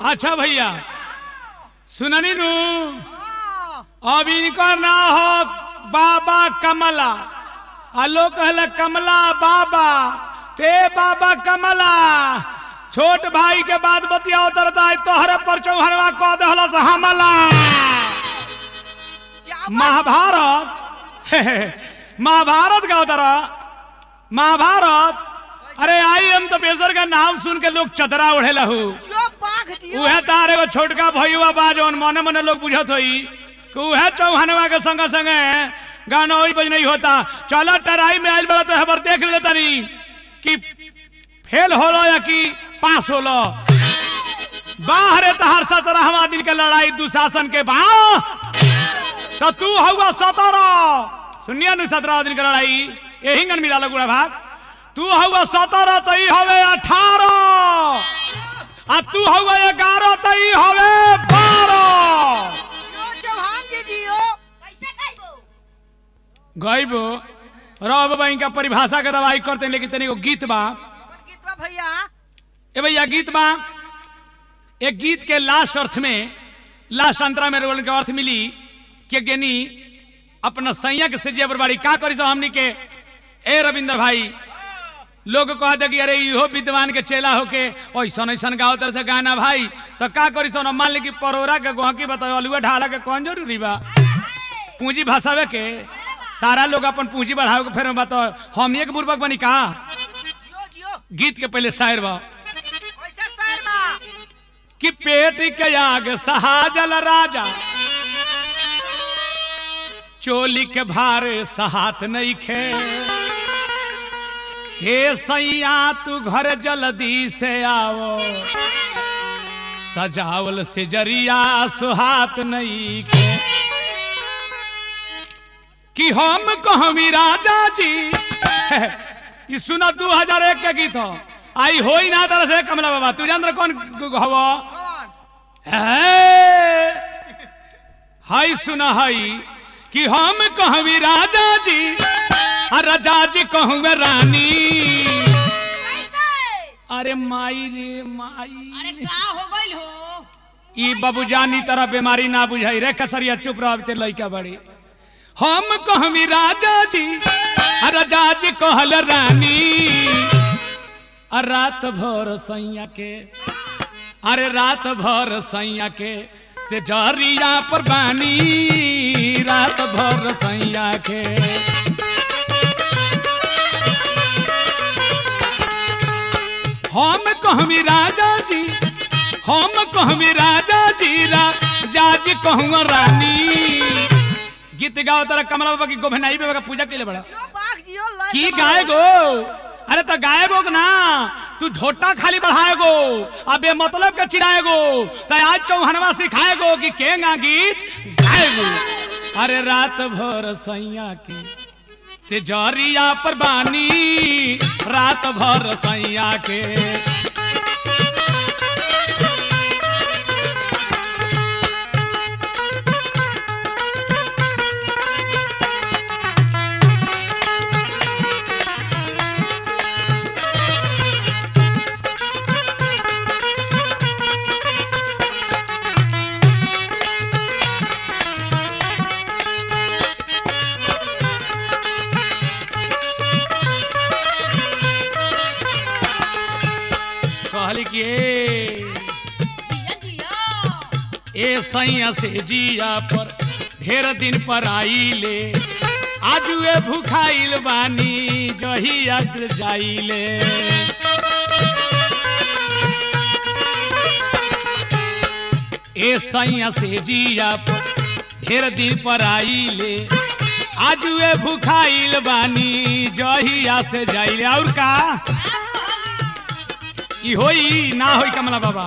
अच्छा भैया सुननी नू अब इनका ना हो बाबा कमला आ लोग कहला कमला बाबा ते बाबा कमला छोट भाई के बाद बतियाओ तरता है तोहरे पर चौहरवा कह दहला से हमला महाभारत महाभारत का उतरा महाभारत अरे आई हम तो बेसर का नाम सुन के लोग चदरा ओढ़े लहू जो बाघ जियो उहे तार एगो छोटका भैया बा जौन मने मने लोग बुझत होई कि उहे चौहानवा के संगे संगे गाना वही बज नहीं होता चलो टराई में आइल बड़ा तो हबर देख ले तनी कि फेल होलो या कि पास होलो बाहरे तहार सतरहवा दिन के लड़ाई दुशासन के बा तो तू हुआ सतरह सुनिया नु सत्रह दिन के लड़ाई यही गन मिला लगुड़ा भाग तू हुआ सतरह तो ई हवे अठारह आ तू हुआ ग्यारह तो ई हवे बारह जो चौहान जी जियो कैसे कहबो गईबो रब बाई का परिभाषा के दवाई करते हैं, लेकिन तनी एगो गीत बा पर गीतवा भैया ए भैया गीत बा एक गीत के लास्ट अर्थ में लास्ट अंतरा में रोल के अर्थ मिली कि गेनी अपना सैया के सजिया बरबारी का करी सो हमनी के ए रविंद्र भाई लोग कह दे कि अरे इहो विद्वान के चेला होके ऐसन ऐसन गाओ तर से गाना भाई तो का करी सो मान ली कि परोरा के गोहकी बताओ अलुआ ढाला के कौन जरूरी बा पूंजी भाषावे के सारा लोग अपन पूंजी बढ़ावे के फिर बताओ हम एक बुर्बक बनी का जियो जियो गीत के पहले शायर बा कैसे सर बा कि पेट के आग सहाजल राजा चोली के भारे सहात नहीं खे हे सैया तू घर जल्दी से आओ सजावल से जरिया सुहात नहीं खे कि हम कहमी राजा जी ई सुना दू हजार एक के गीत हो आई होई ना तरह से कमला बाबा तू जान कौन हवा कौन है हाय सुना हाय कि हम कहवी राजा जी आ राजा जी कहूँगे रानी कैसे अरे माई रे अरे माई का हो गइल हो ई बाबूजानी तरह बीमारी ना बुझाई रे कसरिया चुप रहते लइका बड़ी हम कहवी राजा जी आ राजा जी कहल रानी आ रात भर सैया के अरे रात भर सैया के से जरिया पर बानी रात भर सैया के हम कहवी राजा जी हम कहवी राजा जी राजा जी कहूँ रानी गीत गाओ तारा कमला बाबा की गोभनाई बाबा का पूजा के लिए बड़ा जियो बाघ जियो लय की के गाए गो अरे तो गाए गो ना तू झोटा खाली बढ़ाए गो अबे मतलब के चिराए गो तो आज चौहनवा सिखाए गो कि केंगा गीत गाए गो अरे रात भर सैया के से जरिया पर बानी रात भर सैया के कहली कि ए, जिया जिया ए सैया से जिया पर ढेर दिन पर आईले आज वे भूखाइल बानी जहिया जाइले ए सैया से जिया पर ढेर दिन पर आईले आज वे भूखाइल बानी जहिया से जाइले और का ई होई ना होई कमला बाबा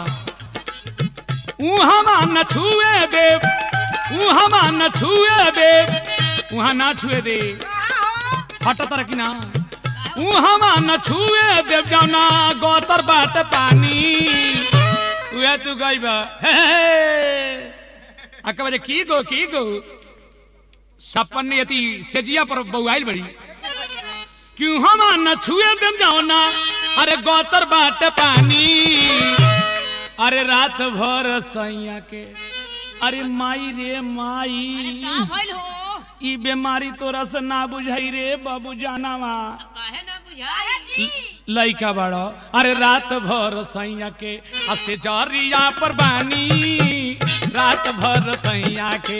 उहाँ न छुए देव उहाँ न छुए देव उहाँ ना छुए दे हट तर कि ना उहाँ न छुए देव जाना गोतर बाट पानी उहे तू गइब हे अक्का बजे की गो की गो सपन यति सेजिया पर बउआइल बड़ी क्यों हम न छुए देम जाओ ना अरे गोतर बाट पानी अरे रात भर सैया के अरे माई रे अरे माई का भइल हो ई बीमारी तोरा से ना बुझाई रे बाबू जानावा काहे ना बुझाई लइका बड़ो अरे रात भर सैया के असे जरिया पर बानी रात भर सैया के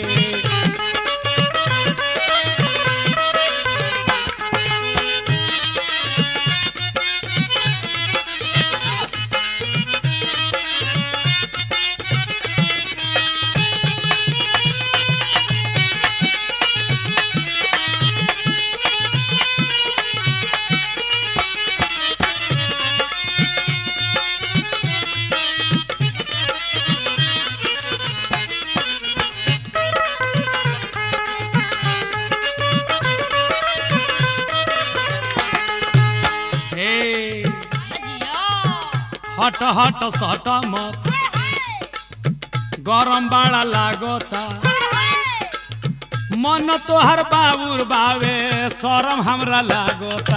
हे जिया हट हट सट मत गरम बड़ा लागता मन तोहर बाबूर बावे शरम हमरा लागता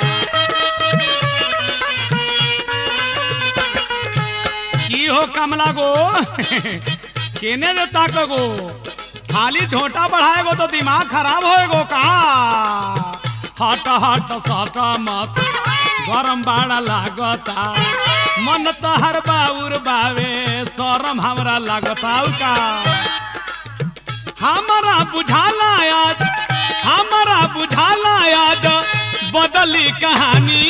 की हो कमला गो केने दे ताक गो खाली झोटा बढ़ाएगो तो दिमाग खराब होएगो का हट हट सट मत गरम बाड़ा लागता मन तोहर बाउर बावे शरम हमरा लागता उ का हमरा बुझाला आज हमरा बुझाला आज बदली कहानी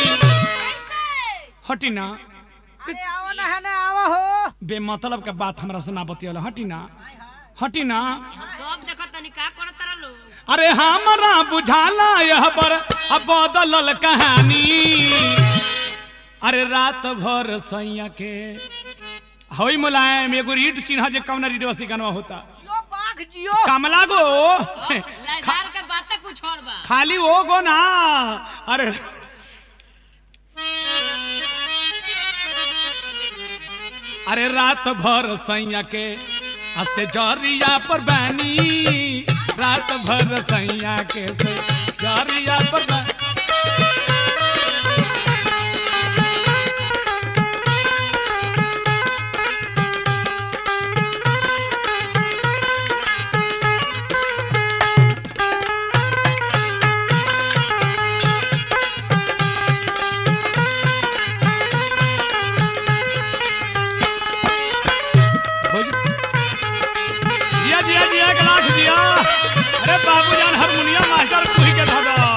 हटी ना अरे आओ ना है ना आओ हो बेमतलब के बात हमरा से ना बतियल हटी ना हटी ना सब देखत तनी का करत तारा लो अरे हमरा बुझाला यह पर अब बदलल कहानी अरे रात भर सैया के हई मुलायम एगो रीट चिन्ह जे कौन रीट वसी गनवा होता जियो बाघ जियो कमला गो लाइदार के बात कुछ और बा खाली वो गो ना अरे अरे रात भर सैया के असे जरिया पर बानी रात भर सैया के से जरिया पर बा- भोज- जिया जिया जिया के लाख जिया अरे बाबूजान हारमोनियम मास्टर कुही के धो दो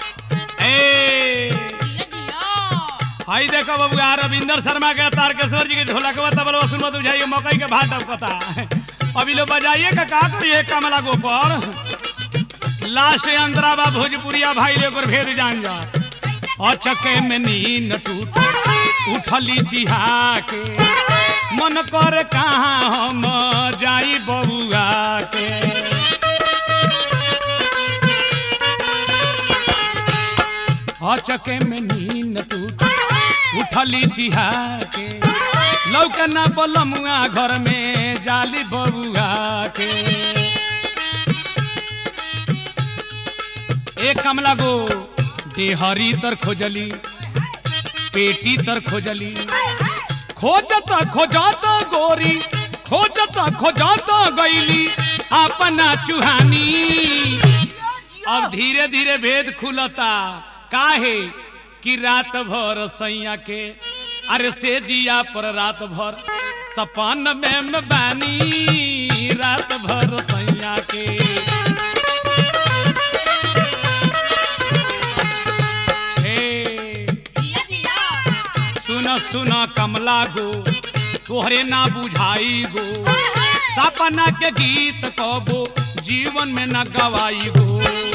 ए जिया जिया हाई देखो बबुआ रविंदर शर्मा के तारकेश्वर जी के ढोलकवा तबलवा सुनवा तो बुझाइए मकई के भात टपकता अभी लो बजाइए का का करिए कमला गोपर लास्ट अंतरा बा भोजपुरिया भाई रे ओकर भेद जान जा अचके में नींद टूट उठली जिहा के मन कर कहाँ हम जाई बबुआ के अचके में नींद टूट उठली जिहा के लौकना बलमुआ घर में जाली बबुआ के एक कमला गो देहरी तर खोजली पेटी तर खोजली खोजत खोजत गोरी खोजत खोजत गईली अपना चुहानी अब धीरे धीरे भेद खुलता काहे कि रात भर सैया के अरे से जिया पर रात भर सपन में में बानी रात भर सैया के हे जिया जिया सुन सुन कमला गो तोहरे ना बुझाई गो सपना के गीत कबो जीवन में न गवाई गो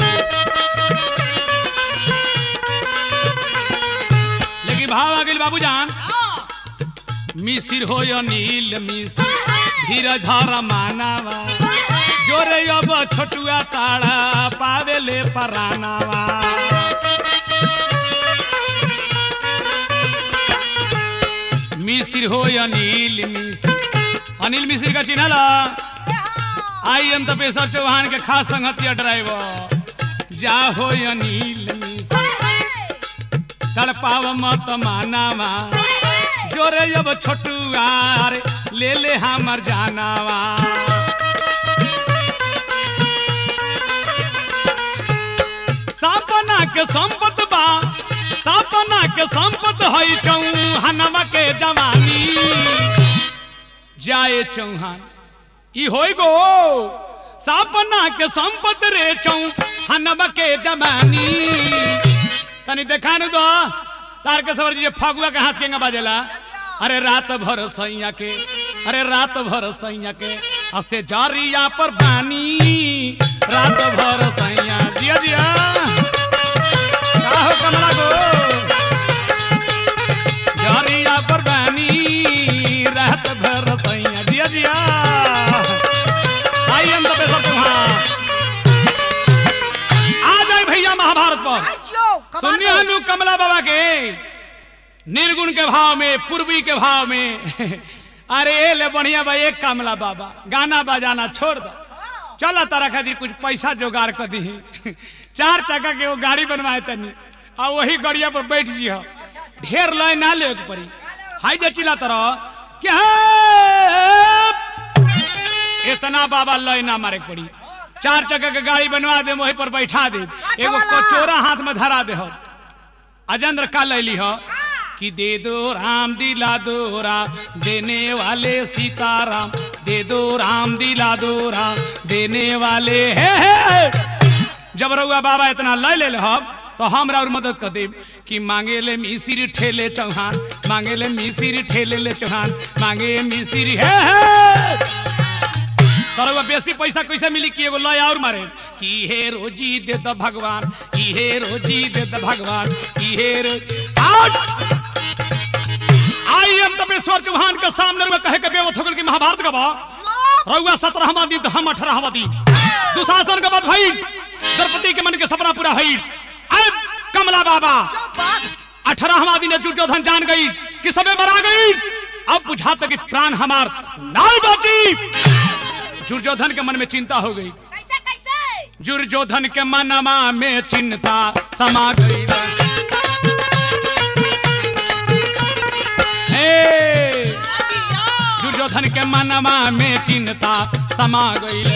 लेकिन भाव आ गइल बाबूजान मिसिर हो यो नील मिसिर धीरज धर मानावा जोरे अब छोटुआ ताड़ा पावे ले परानावा मिसिर हो अनिल मिश्र अनिल मिश्र का चिन्हल आई एम तपेश्वर चौहान के खास संगतिया ड्राइवर जा हो अनिल मिश्र तड़पाव मत मानावा जोरे अब छोटुआर ले ले हमर जानावा सपना के संपत बा सपना के संपत है चौहानवा के जवानी जाए चौहान ई होई गो सपना के संपत रे चौहानवा के जवानी तनी देखा नु दो तार के सवर जी फगुआ के हाथ केंगा बाजेला अरे रात भर सैया के अरे रात भर सैया के हसे जारिया पर बानी रात भर सैया जिया जिया का हो कमला गो जारिया पर बानी रात भर सैया जिया जिया आई हम तो बेसर तुम्हारा आ जाए भैया महाभारत पर जियो सुनिए हनु कमला बाबा के निर्गुण के भाव में पूर्वी के भाव में अरे ए ले बढ़िया भाई एक कमला बाबा गाना बजाना छोड़ दो चल तारा खातिर कुछ पैसा जोगाड़ कर दी चार चक्का के वो गाड़ी बनवाए तनी और वही गड़िया पर बैठ जी ढेर लय ना ले के पड़ी हाई जे चिल्ला तरह क्या इतना बाबा लय ना मारे के पड़ी चार चक्का के गाड़ी बनवा दे वही पर बैठा दे एगो कचोरा हाथ में धरा दे हो अजेंद्र का लैली हो कि दे दो राम दिला दो राम देने वाले सीताराम दे दो राम दिला दो राम देने वाले हे हे जब रउआ बाबा इतना लय ले हो तो हमरा और मदद कर देब कि मांगे ले मिसिर ठेले चौहान मांगे ले मिसिर ठेले ले चौहान मांगे मिसिर हे हे तरवा बेसी पैसा कैसे मिली कि एगो लय और मारे कि हे रोजी दे द भगवान कि हे रोजी दे द भगवान कि हे रो आउट आई हम तपेश्वर चौहान के सामने में कहे के बेवत हो गल कि महाभारत का बा रउआ सत्रहवा दिन तो हम अठारहवा दिन दुशासन का बात भई द्रौपदी के मन के सपना पूरा भई अब कमला बाबा अठारहवा दिन दुर्योधन जान गई कि सबे मरा गई अब बुझाता कि प्राण हमार नाल बची दुर्योधन के मन में चिंता हो गई कैसे कैसे दुर्योधन के मनमा में चिंता समा गई हे दुर्योधन के मनमा में चिंता समा गई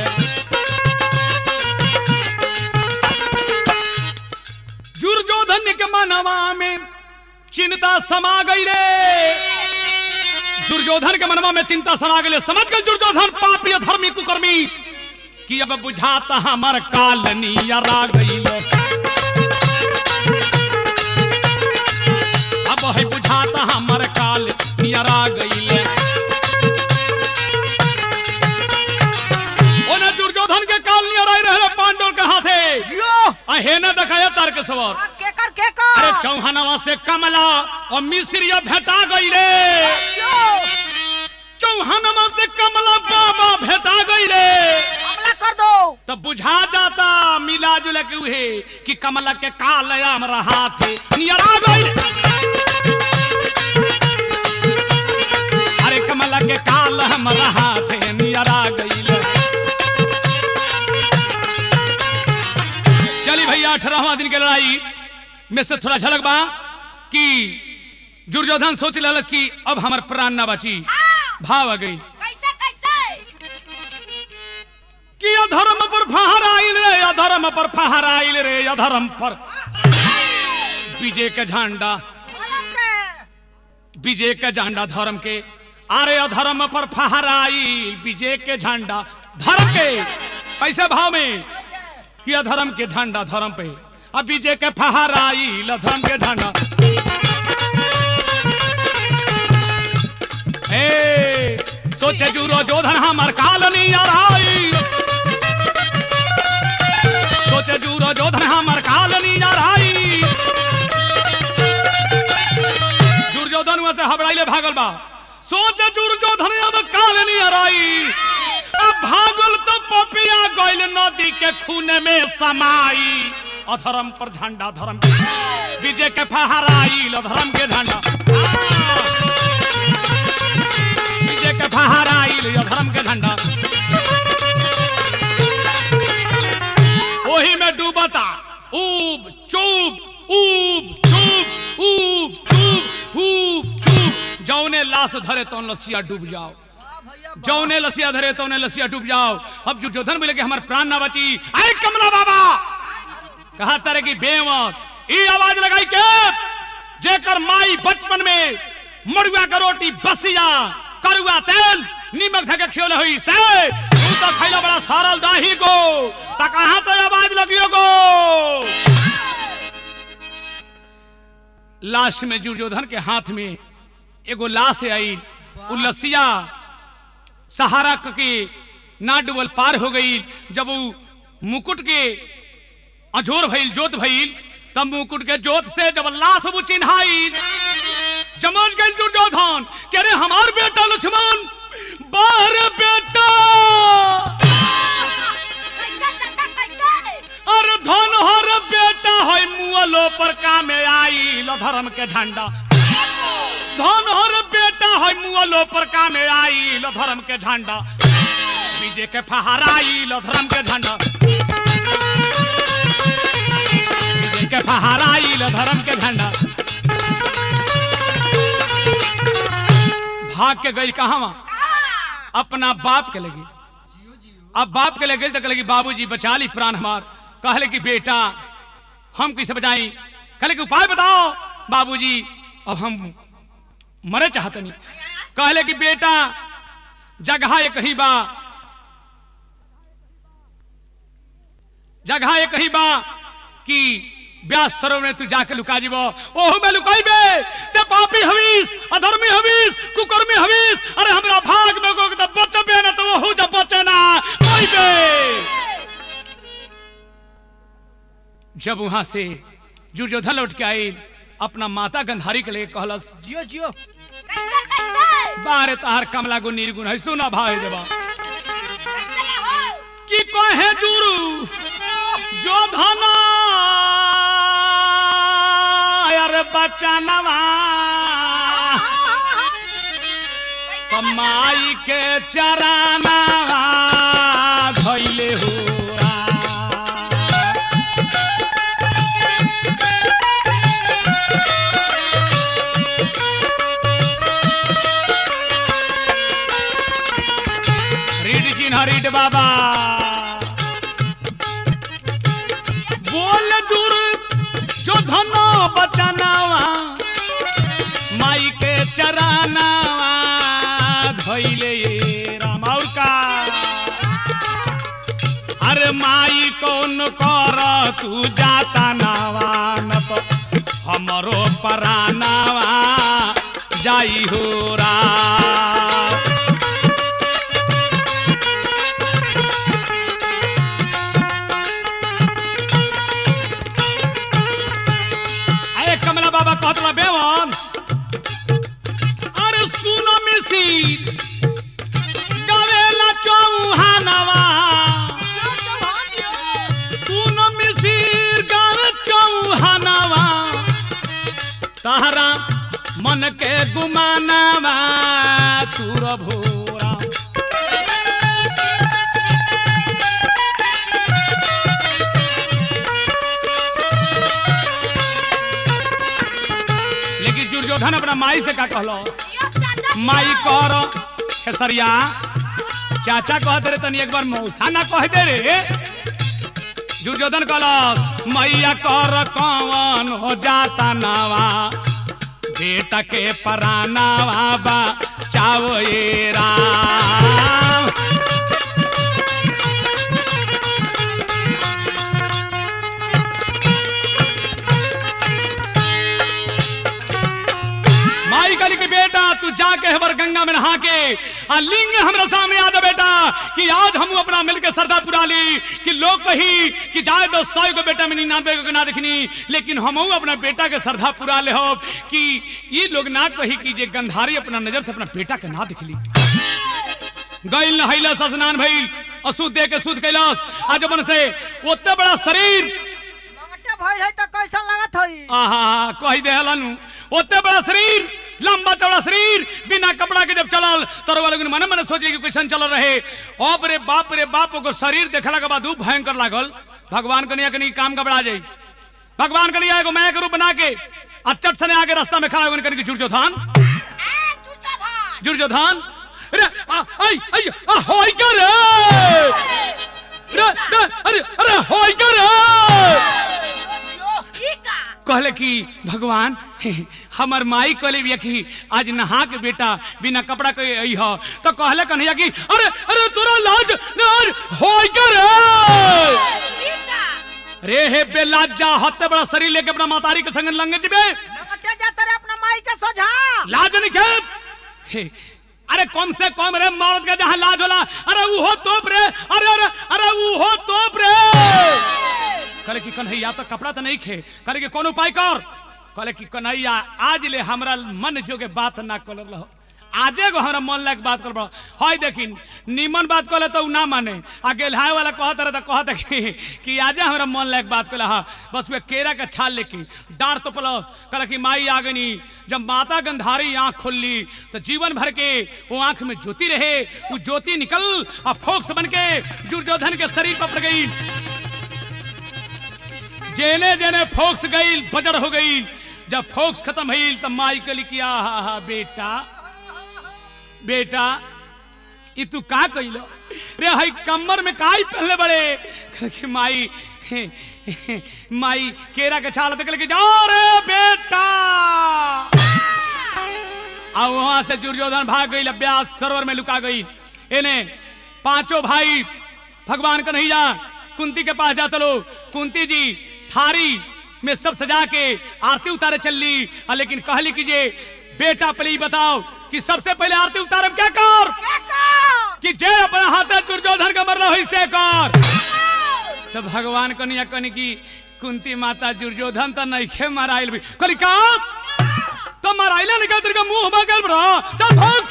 दुर्योधन के मनवा में चिंता समा गई रे दुर्योधन के मनवा में चिंता समा गई समझ गए दुर्योधन पापी धर्मी कुकर्मी कि अब बुझाता हमर कालनी यरा गई अब है बुझाता हमर काल नियरा गईले ओने दुर्योधन के काल नियर आई रहे पांडव के हाथे जियो अहे न दिखाया तार के सवर आ, केकर केकर अरे चौहानवा से कमला और मिस्रिया भेटा गई रे जियो चौहानवा से कमला बाबा भेटा गई रे हमला कर दो तो बुझा जाता मिला जुला के उहे कि कमला के काल आम रहा थे नियरा गई अरे कमला के काल हम रहा थे नियरा गई चली भैया अठारहवा दिन के लड़ाई में से थोड़ा झलक बा कि दुर्योधन सोच ललच कि अब हमार प्राण ना बची भाव आ गई कैसे कैसे कि अधर्म पर फहर आइल रे अधर्म पर फहर आइल रे अधर्म पर विजय के झंडा मलक के विजय के झंडा धर्म के अरे अधर्म पर फहर आइल विजय के झंडा धर्म के कैसे भाव में कि अधर्म के झंडा धर्म पे अब विजय के फहर आइल अधर्म के झंडा ए सोचे जुरो जोधन हमर कालनी आई सोचे जुरो जोधन हमर कालनी आई दुर्योधन वहां से हबड़ाइले भागल बा सोचे दुर्योधन अब कालनी आई अब भागल तो पपिया गइल नदी के खून में समाई अधर्म पर झंडा धर्म के विजय के फहराइल अधर्म के झंडा विजय के फहराइल अधर्म के झंडा वही में डूबता ऊब चूब ऊब चूब ऊब चूब ऊब चूब जौने लाश धरे तो लसिया डूब जाओ वाह भैया वाह। जौने लसिया धरे तौने लसिया डूब जाओ अब दुर्योधन बोले कि हमार प्राण ना बची आए कमला बाबा कहा तारे की बेमत ई आवाज लगाई के जेकर माई बचपन में मड़ुआ का रोटी बसिया करुआ तेल नीमक धके खियोले हुई से तू तो खैला बड़ा सारल दाही को त कहां से आवाज लगियो को लाश में दुर्योधन के हाथ में एगो लाश आई उ लसिया सहारा क के ना डुबल पार हो गई जब वो मुकुट के अझोर भइल जोत भइल तब मुकुट के जोत से जब लाश वो चिन्हाई जमन गइल दुर्योधन के रे हमार बेटा लक्ष्मण बाहर बेटा कैसे चाचा कैसे अरे धन हर बेटा है मुअलो पर कामे आई धर्म के झंडा धन हर बेटा है मुअलो पर कामे आई धर्म के झंडा विजय के फहराई धर्म के झंडा विजय के फहराई धर्म के झंडा भाग के गई कहा अपना बाप के लगी अब बाप के लगे तो लगी बाबूजी बचा ली प्राण हमार कहले कि बेटा हम कैसे बचाई कहले कि उपाय बताओ बाबूजी अब हम मरे चाहते नहीं कहले कि बेटा जगह ये कहीं बा जगह ये कहीं बा कि ब्यास सरोवर में तू जाके लुका जीबो ओहू में लुकाइबे ते पापी हवीस अधर्मी हवीस कुकर्मी हवीस अरे हमरा भाग में को त बचबे ना तो ओहू जब बचे ना कोइबे जब वहां से दुर्योधन लौट के आई अपना माता गंधारी के लिए कहलस जियो जियो कैसे कैसे बारे तार कमला गो निर्गुण है सुना भाई देवा कैसे ना हो कि कहे जुरु जो धना अरे बचनवा समाई के चराना धैले हो रीड चिन्ह रीड बाबा बोल दूर जो धनो बचनावा माई के चरानावा धैले राम और का अरे माई कौन कर तू जाता नावा न तो हमरो परानावा जाई हो रा अरे कमला बाबा कहतला बेवन अरे सुनो मिसिर गावेला चौहानवा सुनो मिसिर गावे चौहानवा तारा मन के गुमानवा तुर भोरा लेकिन दुर्योधन अपना माई से का कहलो यो चाचा माई कर खेसरिया चाचा कह दे रे तनी एक बार मौसा ना कह दे रे दुर्योधन कहलस मैया कर कौन हो जाता नावा बेटा के परानावा बा चावो ये राम माई कली के बेटा तू जाके हमार गंगा में नहा के आ लिंग हमरा सामने आ जा बेटा कि आज हम अपना मिल के सरदा पुरा ली कि लोग कही कि जाए तो सौ को बेटा में निन्यानवे को ना दिखनी लेकिन हम अपना बेटा के सरदा पुरा ले हो कि ये लोग ना कही कि जे गंधारी अपना नजर से अपना बेटा के ना दिखली गैल नहैलस स्नान भइल अशुद्ध दे के शुद्ध कैलस आज अपन से ओते बड़ा शरीर लंगटे भइल है त कैसा लागत हई आहा कही दे हलन ओते बड़ा शरीर लंबा चौड़ा शरीर बिना कपड़ा के जब चलल तो वाले मन मन सोचे कि कैसन चल रहे अब रे बाप रे बाप को शरीर देखला के बाद ऊ भयंकर लागल भगवान कनिया कनी काम घबरा जाई भगवान कनिया एगो मैं के रूप बना के आ चट सने आगे रास्ता में खड़ा होकर कनी जुड़ जो थान ए दुर्योधन दुर्योधन अरे आ, आई आई आ होई क्या रे अरे अरे अरे अरे होई क्या रे ई का कहले कि भगवान हमर माई कहले बिया कि आज नहा के बेटा बिना कपड़ा के आई हो तो कहले कन्हैया कि अरे अरे तोरा लाज लाज होई क्या रे ई का रे हे बेलाजा हत्ते बड़ा शरीर लेके अपना मातारी के संग लंगे जबे लंगटे जाते रे अपना माई के सोझा लाज नहीं के हे, अरे कम से कम रे मर्द के जहां लाज होला अरे वो तोप रे अरे अरे अरे वो तोप रे कहले कि कन्हैया तो कपड़ा तो नहीं खे कहले कि कौन उपाय कर कहले कि कन्हैया आज ले हमरा मन जो के बात ना कर रहो आजे गो हमरा मन लायक बात कर हई देखिन निमन बात कहले तो उ ना माने आ गेलहाय वाला कहत रहे तो कहत कि, कि आजे हमरा मन लायक बात कहले हा बस वे केरा के छाल लेके डार तो प्लस कहले कि माई आगनी जब माता गंधारी आंख खोलली तो जीवन भर के वो आंख में ज्योति रहे वो ज्योति निकल और फोक्स बन के दुर्योधन के शरीर पर पड़ गई जेने जेने फोक्स गई बजड़ हो गई जब फोक्स खत्म भइल तब माई कली किया हा हा बेटा बेटा ई तू का कइलो रे हई कमर में काई पहले बड़े कहले कि माई माई केरा के छाल देख के जा रे बेटा आ वहां से दुर्योधन भाग गई व्यास सरोवर में लुका गई इन्हें पांचों भाई भगवान का नहीं जा कुंती के पास जाते लो कुंती जी थारी में सब सजा के आरती उतारे चलली आ लेकिन कहली कि जे बेटा पली बताओ कि सबसे पहले आरती उतारम क्या कर कि जे अपना हाथे दुर्योधन का मरना हुई से कर तो भगवान कनिया कनी की कुंती माता दुर्योधन तो नहीं खे मराइल भी कहली का तो मराइले निकल तेरे का मुंह में गल बड़ा चल भाग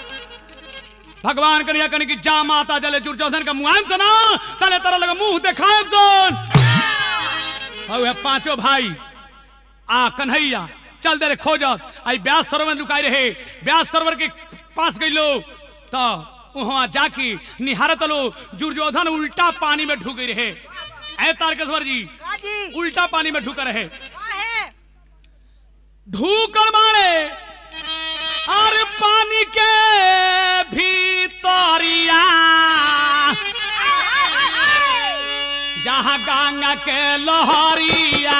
भगवान कनिया कनी की जा माता जले दुर्योधन का मुआन सुना तले तरह लगा मुंह दिखाए सुन और है पांचों भाई आ कन्हैया चल दे रे खोजत आई ब्यास सरोवर में लुकाई रहे ब्यास सरोवर के पास गई लो तो वहां जाके निहारत लो दुर्योधन उल्टा पानी में ढुक गई रहे ऐ तारकेश्वर जी काजी उल्टा पानी में ढुक रहे काहे ढूकर मारे और पानी के भीतरिया जहाँ गंगा के लहरिया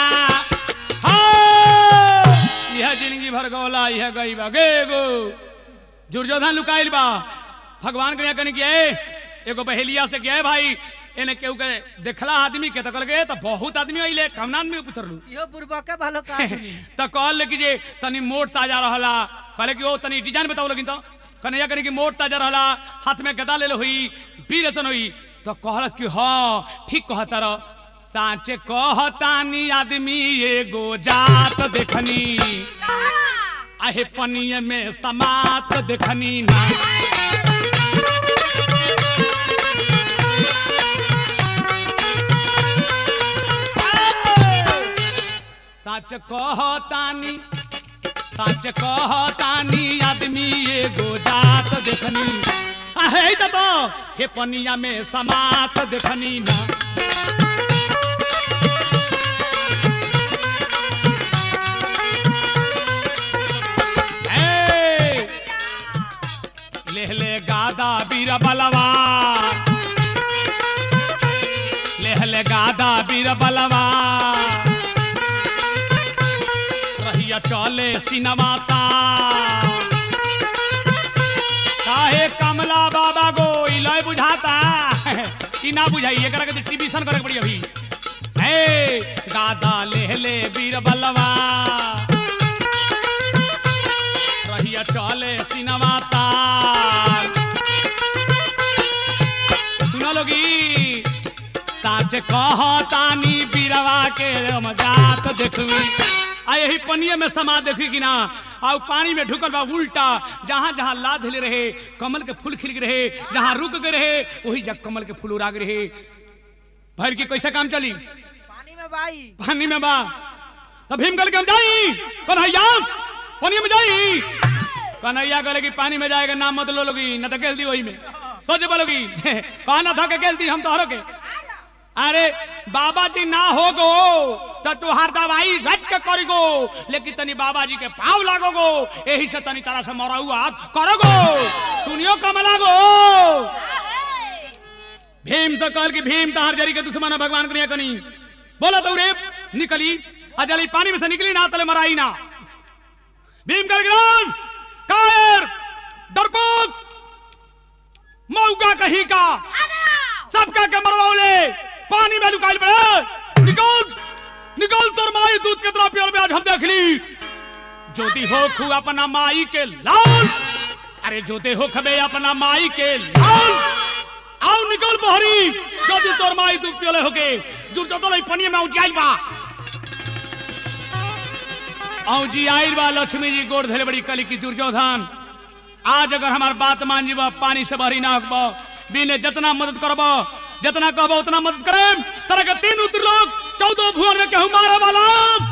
हाँ, यह जिंदगी भर गौला यह गई बा गे गो दुर्योधन लुकाइल बा भगवान के यहाँ कनी के एगो बहेलिया से गए भाई एने केहू के देखला आदमी के तो कहल गए तो बहुत आदमी अइले कमनान में पुछरलू इहो बुरबा के भालो का सुनी तो कहल कि जे तनी मोट ताजा रहला कहले कि ओ तनी डिजाइन बताओ लेकिन तो कन्हैया कनी कि मोट ताजा रहला हाथ में गदा ले हुई वीर ऐसन हुई तो कहलस कि हाँ ठीक कहता रह साँचे कहतानी आदमी एगो जात देखनी आहे पनिये में समात देखनी ना सच कहतानी सच कहतानी आदमी एगो जात देखनी आहे त तो हे पनिया में समात देखनी ना ए, लेहले गादा बीर बलवा लेहले गादा बीर बलवा रहिया चले सिनमाता काहे कमला बाबा गो इलय बुझाता ई ना बुझाई एकरा के टीवीशन करे के पड़ी अभी हे गादा लेहले बीर बलवा रहिया चले सिनमाता सुना लोगी साच कहतानी बीरवा के मजात देखवी आ यही पनिये में समा देखी कि ना आ उ पानी में ढुकल बा उल्टा जहाँ जहाँ लाद ले रहे कमल के फूल खिल रहे जहाँ रुक गए रहे वही जग कमल के फूल उराग रहे भर की कैसे काम चली पानी में बाई पानी में बा तब भीम गल के हम जाई कन्हैया पानी में जाई कन्हैया गले कि पानी में जाएगा नाम मत लो लोगी न तो गेल दी वही में सोच बोलोगी कहा ना था के गेल दी हम तो हरो के अरे बाबा जी ना हो गो तो तुहार दवाई रच के करी गो लेकिन तनी बाबा जी के पाव लागो गो यही से तनी तरह से मरा हुआ करो गो सुनियो कमला गो भीम से कहल कि भीम तहार जरी के दुश्मन है भगवान करिया कनी बोला तो रे निकली अजली पानी में से निकली ना तले मराई ना भीम कर गिरान कायर डरपोक मौका कहीं का सबका के मरवाओले पानी में लुकाइल पड़े निकल निकल तोर माई दूध कितना पियल में आज हम देख ली ज्योति हो खू अपना माई के लाल अरे ज्योति हो खबे अपना माई के लाल आओ निकल बहरी ज्योति तोर माई दूध पियले होके जुर जो तो पनिया में उजाइल बा औ जी आइल बा लक्ष्मी जी गोड़ धरे बड़ी कली की दुर्योधन आज अगर हमार बात मान जीबा पानी से भरी ना हकबो बिने जितना मदद करबो जितना कहबो उतना मदद करेम तरह के तीन उतर लोग चौदह भुवन में केहू मारे वाला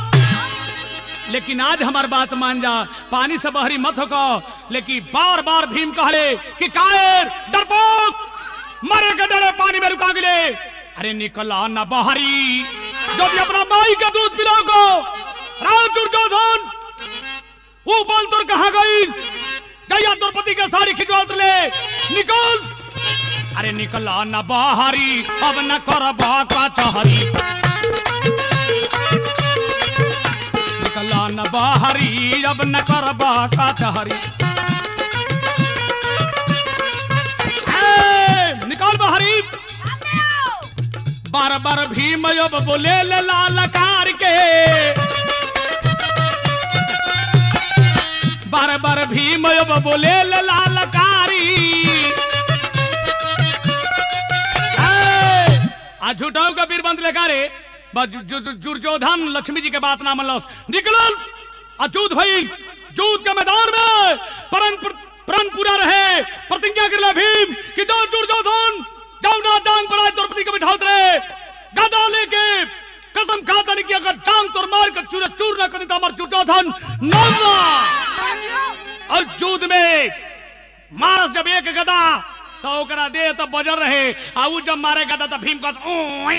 लेकिन आज हमार बात मान जा पानी से बहरी मत होको लेकिन बार बार भीम कहले कि कायर डरपोक मरे के डरे पानी में रुका गिले अरे निकला ना बहरी जो भी अपना माई का दूध पिलाओ राव दुर्योधन वो बल तुर कहा गई जया द्रौपदी के सारी खिंचवा ले निकल अरे निकला न बाहरी अब न कर का चहरी निकला न बाहरी अब न कर का चहरी ए, निकाल बाहरी बार बार भीम अब बोले ले लाल कार के बार बार भीम अब बोले ले लाल कारी ए, आ झूठाऊ का वीर बंद लेखा रे बस जु- जु- दुर्योधन लक्ष्मी जी के बात ना मनलस निकलल आ जूद भई जूद के मैदान में परन प्रण पूरा रहे प्रतिज्ञा कर ले भीम कि जो दुर्योधन जाओ ना जांग पड़ा द्रौपदी के बिठाओ रे गदा लेके कसम खाता नहीं कि अगर जांग तोर मार कर चूर चूर ना करी तो हमार दुर्योधन नौवा और जूद में मारस जब एक गदा तो ओकरा दे तो बजर रहे आ उ जब मारे गदा तो भीम कस ओए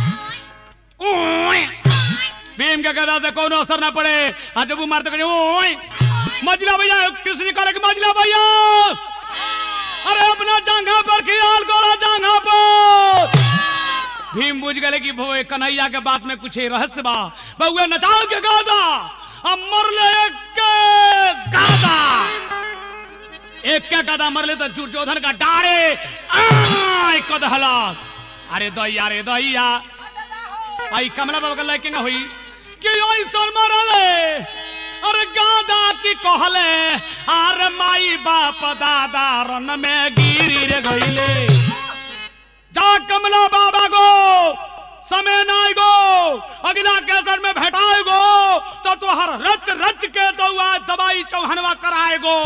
ओए भीम के गदा से कोनो असर ना पड़े आ जब उ मारते कहे ओए मजला भैया कृष्ण करे कि मजला भैया अरे अपना जांघा पर खियाल करो जांघा पर भीम बुझ गए कि भोए कन्हैया के बात में कुछ रहस्य बा बहुए नचाओ के गादा अब मरले एक के गादा एक के गादा मरले तो दुर्योधन का डारे आय कदहला अरे दैया रे दैया आई कमला बाबा का लाइकिंग हुई कि ऐसन मरले अरे गादा की कहले अरे माई बाप दादा रन में गिरी रे गईले जा कमला बाबा गो समय ना गो अगला केसर में भेटाए गो तो तुहर रच रच के दौआ दवाई चौहनवा कराए गो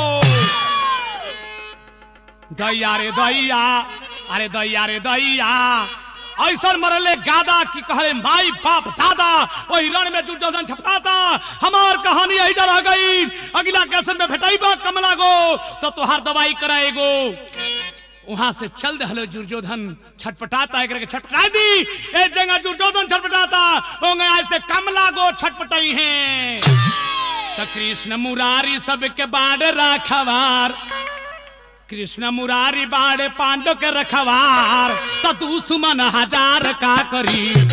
दैया रे दैया अरे दैया रे दैया ऐसा मरले गादा की कहले माई बाप दादा वही रण में दुर्योधन छपटाता हमार कहानी यही रह गई अगला केसर में भेटाइबा कमला गो तो तुहार दवाई कराए गो वहां से चल दहलो दुर्योधन छटपटाता एक छटपटा दी एक जगह दुर्योधन छटपटाता होंगे ऐसे कमला गो छटपटाई हैं तो कृष्ण मुरारी सबके बाढ़ राखवार कृष्ण मुरारी बाड़े पांडव के रखवार तो तू सुमन हजार का करी